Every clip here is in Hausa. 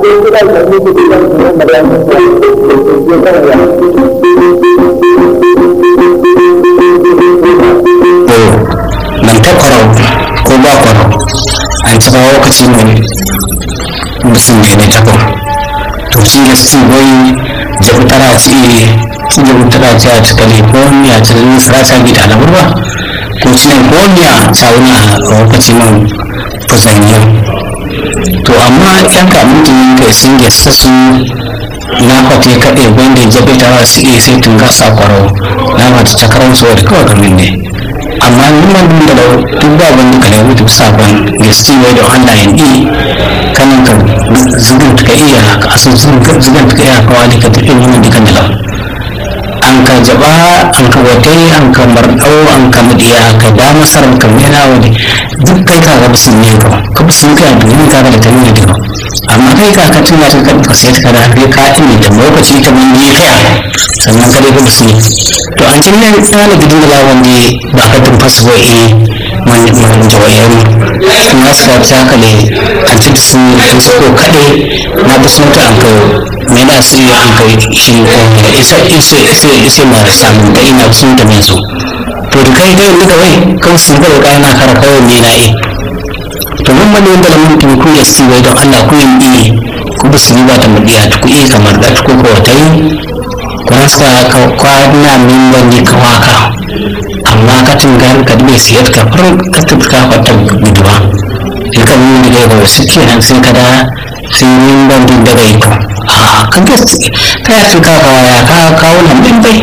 nan ta kwarau ko ba kwarau an ci ba lokaci ne musulmi ne ta ko to shi ne su wai jabu tara ci ci jabu tara ci a cika ne ko ni a cikin sarata gida na burba ko ci ne ko ni a tsawuna a lokaci man fusaniya to amma yan kamutin kai sun gesa su na kwate kaɗe wanda jabe tara su iya sai tun gasa kwarau na mata cakarar su wadda kawai gamin ne amma numan dun da duk ba wani ka lewu duk sabon gesti wai da Allah ya yi kanin ka zubin ka iya ka asu zubin ka iya ka wani ka tafi numan dukan da lau an ka jaba an ka wate an ka mardau an ka mudiya ka ba masar ka mena wani duk kai ka ga bisin ne ka ka bisin ka da yin ka ga da tani da ka amma kai ka ka tuna ta ka ka sai ka da kai ka ini da lokaci ta mun yi kaya sannan ka dai ka bisin to an cin nan tsala gidin da lawan ne ba ka tun fasu ba eh man man jawayen na suka ta ka ne an ci su su ko kade na bisin ta an ka me na su an kai shi isa isa isa isa ma samun da ina sun da mai so to da kai kai ni kawai kan su ga ga na kara kawai me na yi to mun mani wanda lamun tun ku ya si wai don Allah ku yin yi ku bi su ba ta mudiya ku yi kamar da ku ko ta yi ku haska ka kwana min wani ka waka amma ka tungar ka dube siyar ka far ka tuka kwata guduwa in ka nuna da ga wasu kenan sai ka da sai yin bandin daga iko a kan gaske ka ya tuka ka ya ka kawo nan din bai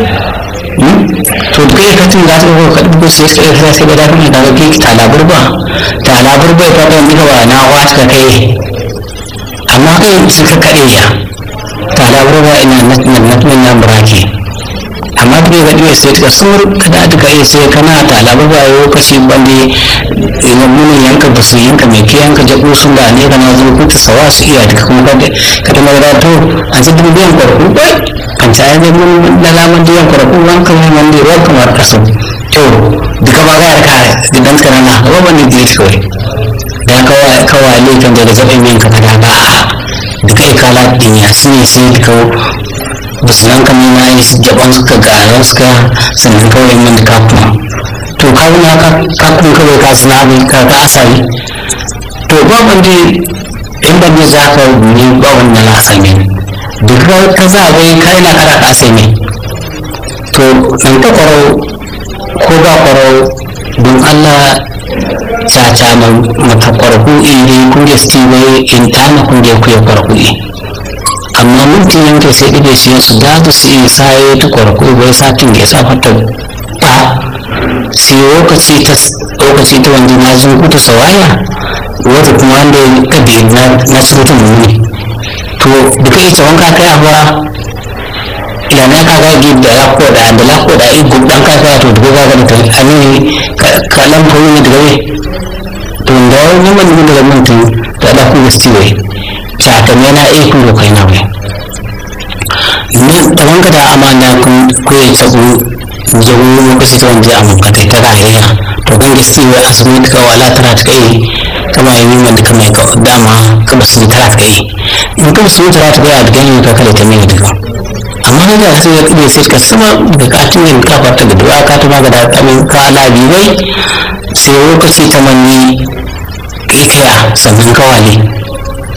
to da kai ka tun za ta ko ka dubo sai sai sai sai da kuma ka ga ki ta labur ba ta labur bai ka ban diga ba na wata ka kai amma kai suka kade ya ta labur ba ina nan nan nan burake amma kuma ga ɗaya sai ka sur kada da kai sai kana ta labur ba lokaci bande ina mun yanka ba su yanka mai ke yanka jago sun da ne kana zo ku ta sawa su iya duka kuma kada kada magana to an ji dubiyan kwarku bai kan ta yi mun da laman diyan kwarku wanka ne man da ruwan kamar kaso to duka ba ga ka gidan ka na ba ban da kawai da kawai kawai ne kan daga zaben yanka kada ba duka ikala din ya sune sai duka musulman kan na yi jaban suka garan suka sannan kawai man da kafin to kawai na kafin kawai ka suna abin ka ka asali to ba wanda in ban ne za ka ne ba wanda na sami duk ka za a bai kai na kara ka sai ne to in ka kwaro ko ba kwaro don allah caca mata kwarku iri kun da sti bai in ta na kun da ku ya kwarku amma mutum yanke sai ɗibe shi su da su su yi saye ta kwarku bai satin da ya sa fata ta sai lokaci ta lokaci ta wanda na zun kuta sawaya wata kuma wanda ka bi na na cuta muni to duka ita wanka kai abuwa ila na ka ga gi da lako da da lako da i gudan ka ka to duka ga da ani ka lam ko ni daga ne to da wani man ni daga mun tun da da ku gasti wai cha ta ne na e ku kai na wai ni da wanka da amana kun ku ya tsago jago lokaci ta wanda a makatai ta rayuwa to kan gasti wai asibiti ka wala tana ta kai kama yi min da kama ka dama kama su tara ta kai in kama su tara ta kai a ganin ka kale ta mai duka amma na da sai ya kube sai ka sama da katin yin kafa ta gudu ka ta maga da kamin ka labi bai sai lokaci ta manni kai kaya sannan kawale